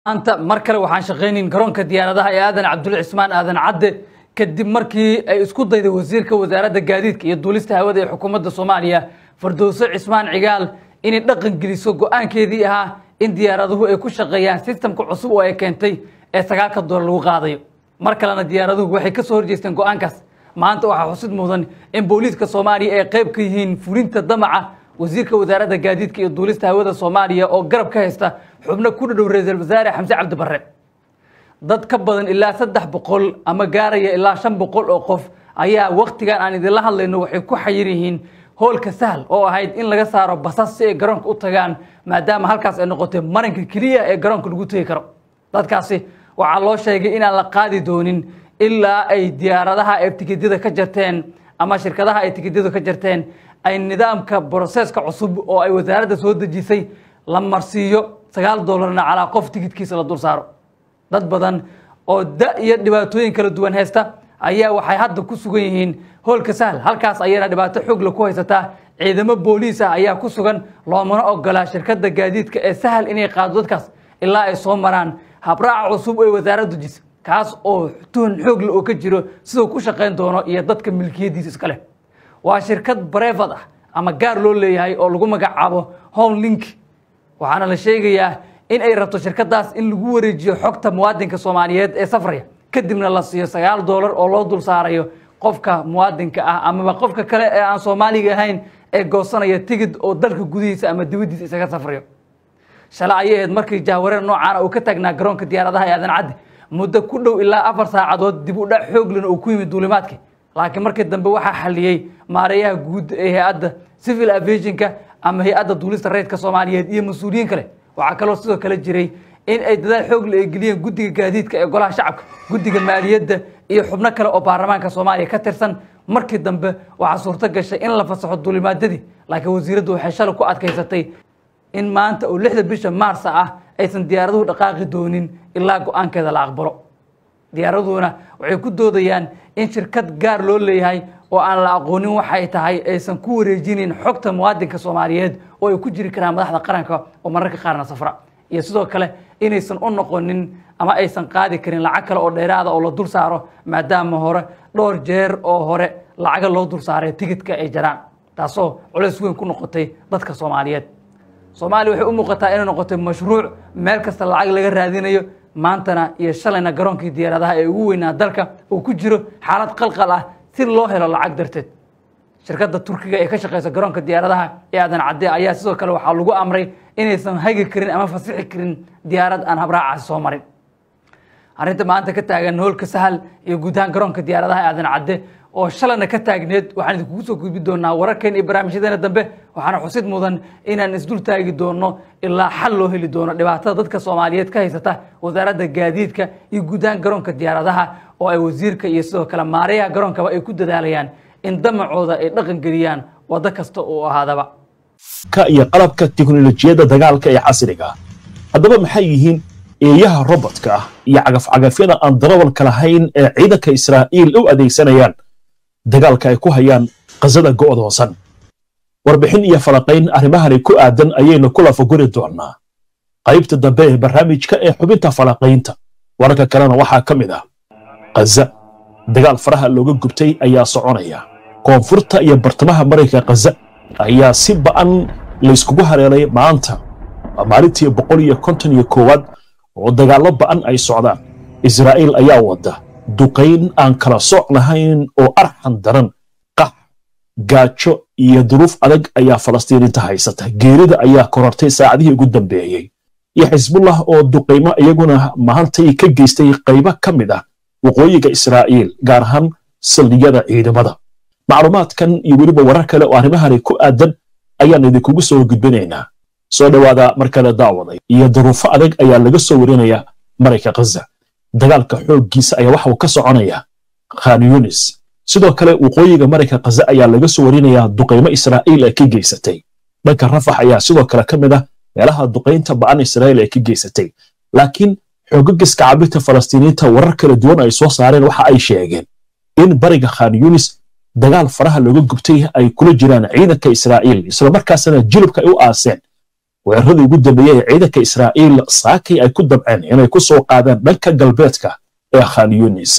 maanta mar kale waxaan shaqaynayn garoonka diyaaradaha ee aadan cabdulle cismaan aadan cadde kadib markii ay isku dayday wasiirka wasaaradda gaadiidka iyo duulista hawada ee xukuumadda soomaaliya fardowso cismaan cigaal inay dhaqan geliso go-aankeedii ahaa in diyaaraduhu ay ku shaqeeyaan sistamka cusub oo ay keentay ee sagaalka doolar lagu qaadayo mar kalena diyaaraduhu waxay ka soo horjeesteen go-aankaas maanta waxaa xusid mudan in booliiska soomaaliya ay qayb ka yihiin fulinta damaca wasiirka wasaaradda gaadiidka iyo duulista hawada soomaaliya oo garab ka haysta xubno ku dhadhow ra-iisul wasaare xamse cabdi barre dad ka badan ilaa saddex boqol ama gaaraya ilaa shan boqol oo qof ayaa waktigan aan idinla hadlayno waxay ku xayir yihiin hoolka sahal oo ahayd in laga saaro basas si ay garoonka u tagaan maadaama halkaas ay noqotay maranka keliya ee garoonka lagu tegi karo dadkaasi waxaa loo sheegay inaan la qaadi doonin ilaa ay diyaaradaha ay tikidyada ka jarteen ama shirkadaha ay tikidyadu ka jarteen ay nidaamka broseska cusub oo ay wasaaradda soo dejisay la marsiiyo sagaal doolarna calaa qof tikidkiisa la dul saaro dad badan oo da iyo dhibaatooyin kala duwan haysta ayaa waxay hadda ku sugan yihiin hoolka sahal halkaas ayayna dhibaato xoogla ku haysataa ciidamo booliis ah ayaa ku sugan loomana ogolaa shirkadda gaadiidka ee sahal inay qaado dadkaas ilaa ay soo maraan habraaca cusub ee wasaaraddu jisa kaas oo tuhun xoogla oo ka jiro siduu ku shaqayn doono iyo dadka milkiyadiisa iska leh waa shirkad bareefad ah ama gaar loo leeyahay oo lagu magacaabo home link waxaana la sheegayaa in ay rabto shirkadaas in lagu wareejiyo xogta muwaadinka soomaaliyeed ee safraya kadibna la siiyo sagaal doolar oo loo dul saarayo qofka muwaadinka ah amaba qofka kale ee aan soomaaliga ahayn ee goosanaya tigid oo dalka gudihiisa ama dibaddiisa isaga safrayo shalay ayay ahayd markii jahwareer noocaana uu ka taagnaa garoonka diyaaradaha ee aadan caddi muddo ku dhow ilaa afar saacadood dib u dhac xooglina uu ku yimid duulimaadkii laakiin markii dambe waxaa xaliyey maareeyaha guud ee hay-adda civil aviationka ama hay-adda duulista rayidka soomaaliyeed iyo mas-uuliyiin kale waxaa kaloo sidoo kale jiray in ay dadaal xoogle ay geliyeen guddiga gaadiidka ee golaha shacabka guddiga maaliyadda iyo xubno kale oo baarlamaanka soomaaliya ka tirsan markii dambe waxaa suurto gashay in la fasaxo duulimaadyadii laakiin wasiiraddu waxay shalay ku adkaysatay in maanta oo lixda bisha maarsa ah aysan diyaaraduhu dhaqaaqi doonin ilaa go-aankeeda la aqbalo diyaaraduhuna waxay ku doodayaan in shirkad gaar loo leeyahay oo aan la aqoonin waxay tahay aysan ku wareejinin xogta muwaadinka soomaaliyeed oo ay ku jiri karaan madaxda qaranka oo mararka qaarna safra iyo sidoo kale inaysan u noqonin ama aysan qaadi karin lacag kale oo dheeraada oo la dul saaro maadaama hore dhowr jeer oo hore lacaga loo dul saaray tigidka ay jaraan taasoo culays weyn ku noqotay dadka soomaaliyeed soomaaliya waxay u muuqataa inay noqotay mashruuc meel kasta lacag laga raadinayo maantana iyo shalayna garoonkii diyaaradaha ee ugu weynaa dalka uu ku jiro xaalad qalqal ah si loo helo lacag darteed shirkadda turkiga ee ka shaqeysa garoonka diyaaradaha ee aadan cadde ayaa sidoo kale waxaa lagu amray inaysan hagi karin ama fasixi karin diyaarad aan habraacaasi soo marin arrinta maanta ka taagan hoolka sahal iyo guud ahaan garoonka diyaaradaha ee aadan cadde oo shalayna ka taagneed waxaan idinkugu soo gudbi doonaa wararkeen iyo barnaamijyadeena dambe waxaana xusid mudan inaan isdul taagi doono ilaa xal loo heli doono dhibaatada dadka soomaaliyeed ka haysata wasaaradda gaadiidka iyo guud ahaan garoonka diyaaradaha oo ay wasiirka iyo sidoo kale maareyaha garoonkaba ay ku dadaalayaan in damacooda ay dhaqan geliyaan waddo kasta uu ahaadaba ka iyo qalabka tiknolojiyadda dagaalka ee casriga haddaba maxay yihiin eeyaha robotka ah iyo cagafcagafyada aan darawalka lahayn ee ciidanka israa'iil u adeegsanayaan dagaalka ay ku hayaan qasada go'doosan warbixin iyo falaqayn arrimahani ku aadan ayaynu ku lafaguri doonnaa qaybta dambe ee barnaamijka ee xubinta falaqaynta wararka kalena waxaa ka mid ah kaza dagaal faraha looga gubtay ayaa soconaya koonfurta iyo bartamaha maraykanka kaza ayaa si ba'an layskugu hareelay maanta waa maalintii boqol iyo konton iyo koowaad oo dagaallo ba'an ay socdaan israa'iil ayaa wadda duqayn aan kala sooc lahayn oo arxan daran qax gaajo iyo duruuf adag ayaa falastiiniinta haysata geerida ayaa korortay saacadihii ugu dambeeyey iyo xisbullah oo duqaymo iyaguna mahantay ka geystay qaybo ka mid ah waqooyiga israa'iil gaar ahaan saldhigyada ciidamada macluumaadkan iyo weliba warar kale oo arrimahani ku aadan ayaan idinkugu soo gudbinaynaa soo dhowaada markale daawaday iyo duruufo adag ayaa laga soo warinaya marayka khaza dagaalka xooggiisa ayaa waxa uu ka soconaya khan yunis sidoo kale waqooyiga marayka khaza ayaa laga soo warinayaa duqaymo israa'iil ay ka geysatay dhanka rafax ayaa sidoo kale ka mid ah meelaha duqaynta ba'an israa'iil ay ka geysatay laakiin xoogagiska cabirta falastiiniyiinta warar kala duwan ay soo saareen waxa ay sheegeen in bariga khan yunis dagaal faraha looga gubtay ay kula jiraan ciidanka israa'iil islamarkaasna jilibka ay u aaseen weeraradii ugu dambeeyey ee ciidanka israa'iil saakay ay ku dabceen inay ku soo qaadaan dhanka galbeedka ee khan yunis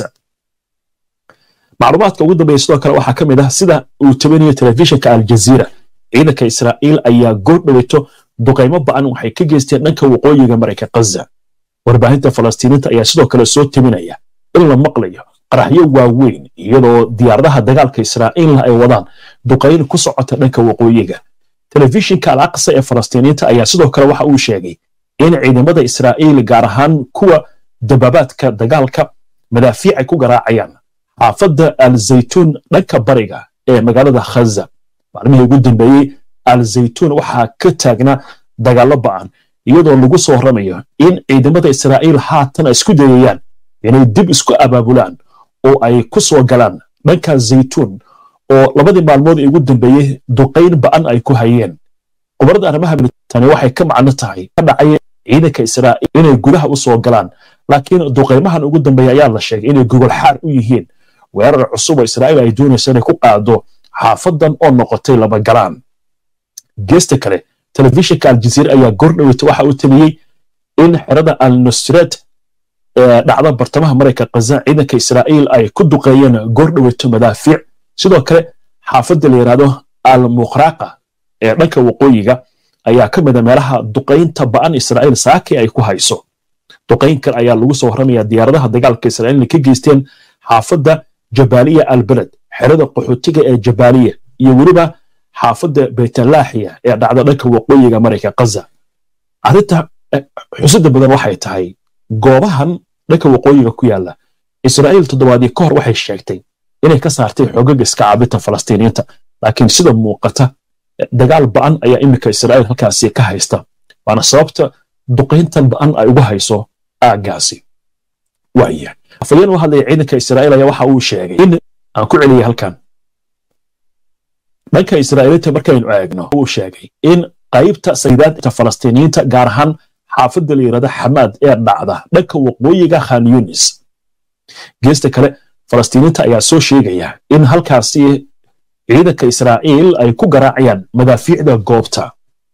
macluumaadka ugu dambeeya sidoo kale waxaa ka mid ah sida uu tabinayo telefishinka aljaziira ciidanka israa'iil ayaa goor dhaweyto duqaymo ba'an waxay ka geysteen dhanka waqooyiga marayka khaza warbaahinta falastiiniinta ayaa sidoo kale soo tabinaya in la maqlayo qaraxyo waaweyn iyadoo diyaaradaha dagaalka israa'iilna ay wadaan duqayn ku socota dhanka waqooyiga telefishinka al aqsa ee falastiiniinta ayaa sidoo kale waxa uu sheegay in ciidamada israa'iil gaar ahaan kuwa dabaabaadka dagaalka madaafiic ay ku garaacayaan xaafadda al zaytuun dhanka bariga ee magaalada khaza maalmihii ugu dambeeyey al zaytuun waxaa ka taagnaa dagaallo ba'an iyadoo lagu soo horamayo in ciidamada israa'iil haatan ay isku dayayaan inay dib isku abaabulaan oo ay ku soo galaan dhanka zaytuun oo labadii maalmood ee ugu dambeeyey duqayn ba'an ay ku hayeen qubarada arrimaha tani waxay ka macno tahay ka dhacay ciidanka israa'iil inay gudaha u soo galaan laakiin duqaymahan ugu dambeeya ayaa la sheegay inay gogol xaar u yihiin weerar cusub oo israa'iil ay doonayso inay ku qaado xaafadan oo noqotay laba galaan geesta kale telefishinka aljaziira ayaa goor dhaweyta waxa uu taliyey in xerada al nusret ee dhacda bartamaha marayka khaza ciidanka israa'iil ay ku duqeeyeen goor dhaweyto madaafiic sidoo kale xaafadda la yidhaahdo al mukhraqa ee dhanka waqooyiga ayaa ka mida meelaha duqaynta ba'an israa'iil saakay ay ku hayso duqayn kale ayaa lagu soo warramaya diyaaradaha dagaalka israa'iilna ka geysteen xaafadda jabaaliya albaled xerada qaxootiga ee jabaaliya iyo weliba xaafadda baytalaaxiya ee dhacda dhanka waqooyiga marayka khaza arrinta xusida badan waxay tahay goobahan dhanka waqooyiga ku yaala israa'iil toddobaadii ka hor waxay sheegtay inay ka saartay xoogaga iska caabinta falastiiniyiinta laakiin sida muuqata dagaal ba'an ayaa iminka israa'iil halkaasi ka haysta waana sababta duqayntan ba'an ay ugu hayso aaggaasi waaya afayeen u hadlaya ciidanka israa'iil ayaa waxa uu sheegay in aan ku celiyay halkan dhanka israa'iiliinta markaynu eegno uu sheegay in qaybta saydaadta falastiiniyiinta gaar ahaan xaafadda la yidhahda xamaad ee dhacda dhanka waqooyiga khan yunis geesta kale falastiiniinta ayaa soo sheegaya in halkaasi ciidanka israa'iil ay ku garaacayaan madaafiicda goobta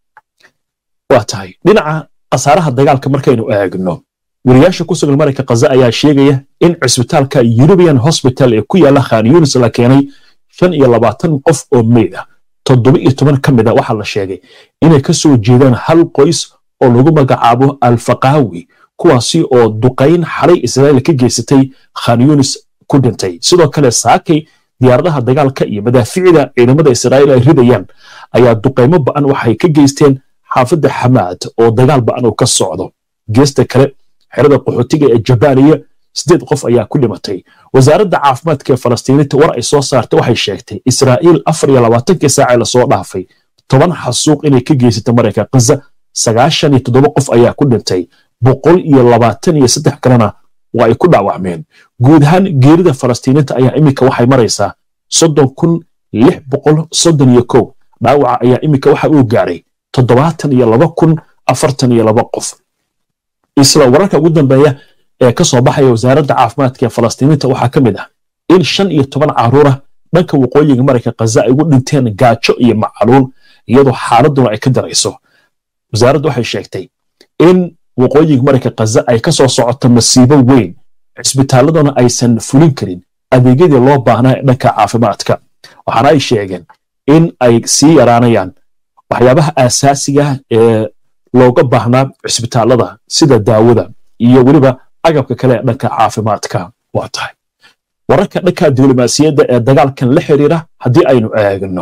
waa tahay dhinaca khasaaraha dagaalka markaynu eegno weriyaasha ku sugan marayka khaza ayaa sheegaya in cisbitaalka eurubian hospital ee ku yaala khan yunis la keenay shan iyo labaatan qof oo meyd ah toddoba iyo toban ka mid a waxaa la sheegay inay ka soo jeedaan hal qoys oo lagu magacaabo alfaqaawi kuwaasi oo duqayn xalay israa'iil ka geysatay khan yunis ku dhintay sidoo kale saakay diyaaradaha dagaalka iyo madaaficda ciidamada israa'iil ay ridayaan ayaa duqaymo ba'an waxay ka geysteen xaafadda xamaad oo dagaal ba'an uu ka socdo geesta kale xerada qaxootiga ee jabaaliya sideed qof ayaa ku dhimatay wasaaradda caafimaadka ee falastiiniinta war ay soo saartay waxay sheegtay israa'iil afar iyo labaatankii saacee lasoo dhaafay toban xasuuq inay ka geysatay marayka khaza sagaashan iyo toddoba qof ayaa ku dhintay boqol iyo labaatan iyo saddex kalena waa ay ku dhaawacmeen guud ahaan geerida falastiiniinta ayaa iminka waxay maraysaa soddon kun lix boqol soddon iyo kow dhaawaca ayaa iminka waxa uu gaaray toddobaatan iyo laba kun afartan iyo laba qof isla wararka ugu dambeeya ee ka soo baxaya wasaaradda caafimaadka ee falastiiniinta waxaa ka mid ah in shan iyo toban caruura dhanka waqooyiga marayka khaza ay ugu dhinteen gaajo iyo macaluul iyadoo xaaladuna ay ka darayso wasaaraddu waxay sheegtay in waqooyiga marayka khaza ay ka soo socoto masiibo weyn cisbitaaladuna aysan fulin karin adeegyadii loo baahnaa ee dhanka caafimaadka waxaana ay sheegeen in ay sii yaraanayaan waxyaabaha aasaasiga ee looga baahnaa cisbitaalada sida daawada iyo weliba agabka kale ee dhanka caafimaadka waa tahay wararka dhanka diblomaasiyadda ee dagaalkan la xiriira haddii aynu eegno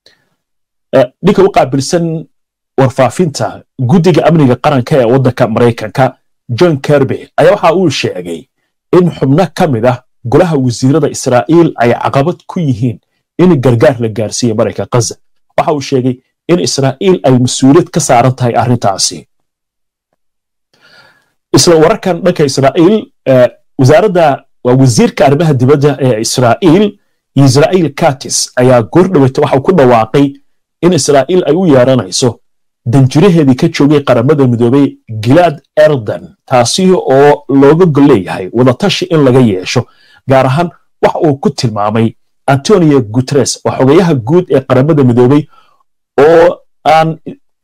ninka u qaabilsan warfaafinta guddiga amniga qaranka ee waddanka maraykanka john kerby ayaa waxa uu sheegay in xubno ka mid ah golaha wasiirada israa'iil ay caqabad ku yihiin in gargaar la gaarsiiye marayka khaza waxa uu sheegay in israa'iil ay mas-uuliyad ka saaran tahay arrintaasi isla wararkan dhanka israa'iil wasaaradda waa wasiirka arrimaha dibadda ee israa'iil israa'iil katis ayaa goor dhaweyta waxa ku dhawaaqay in israa'iil ay u yeeranayso danjiraheedii ka joogay qaramada midoobay gilaad erdan taasi oo looga gol leeyahay wadatashi in laga yeesho gaar ahaan waxa uu ku tilmaamay antonio guteres oo xogayaha guud ee qaramada midoobay oo aan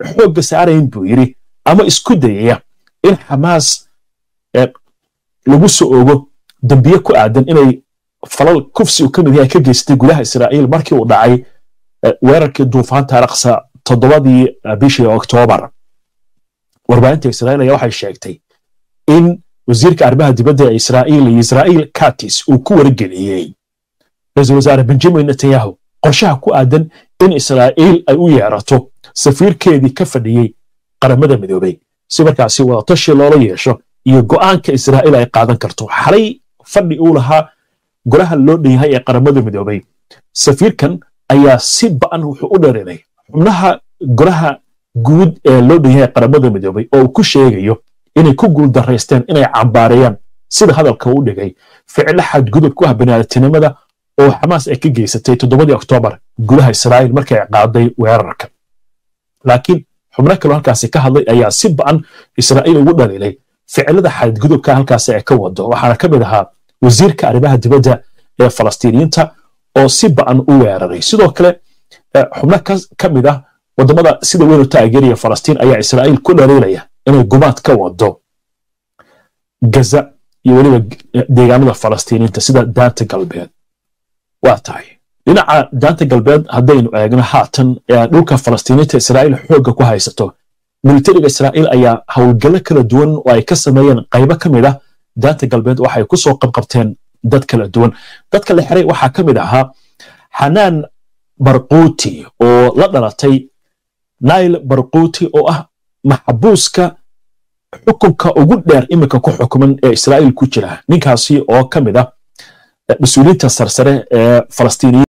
xoogga saarayn buu yidhi ama isku dayaya in xamaas lagu soo ogo dambiye ku aadan inay falal kufsi uu ka mid yahay ka geystay gudaha israa'iil markii uu dhacay weerarkii duufaanta alaqsa toddobadii bishii oktoobar warbaahinta israa'iil ayaa waxay sheegtay in wasiirka arrimaha dibadda ee israa'iil iyo israa'iil katis uu ku wargeliyey ra-iisul wasaare benjamin netanyahu qorshaha ku aadan in israa'iil ay u yeerato safiirkeedii ka fadhiyey qaramada midoobey si markaasi wadatashi loola yeesho iyo go'aanka israa'iil ay qaadan karto xalay fadhi uu lahaa golaha loo dhan yahay ee qaramada midoobey safiirkan ayaa si ba'an wuxuu u dheerinay xubnaha golaha guud ee loo dhan yahay qaramada midoobey oo uu ku sheegayo inay ku guuldaraysteen inay cambaareeyaan sida hadalka u dhigay ficilo xadgudub ku ah baniaadamtinimada oo xamaas ay ka geysatay toddobadii oktoobar gudaha israa'iil markay qaaday weerarka laakiin xubno kaloo halkaasi ka hadlay ayaa si ba'an israa'iil ugu dhaliilay ficilada xadgudubka halkaasi ay ka wado waxaana ka mid ahaa wasiirka arrimaha dibadda ee falastiiniyiinta oo si ba'an u weeraray sidoo kale xubno ka mid ah waddamada sida weyn u taageeraya falastiin ayaa israa'iil ku dhaliilaya inay gumaad ka wado gaza iyo weliba deegaanada falastiiniyiinta sida daanta galbeed waa tahay dhinaca daanta galbeed haddaynu eegno haatan dhulka falastiiniinta israa'iil xoogga ku haysato militariga israa'iil ayaa howlgallo kala duwan oo ay ka sameeyeen qaybo ka mid ah daanta galbeed waxay ku soo qabqabteen dad kala duwan dadka la xiray waxaa ka mid ahaa xanaan barquuti oo la dhalatay nail barquuti oo ah maxbuuska xukunka ugu dheer iminka ku xukuman ee israa'iil ku jira ninkaasi oo ka mid ah mas-uuliyiinta sarsare ee falastiiniyiin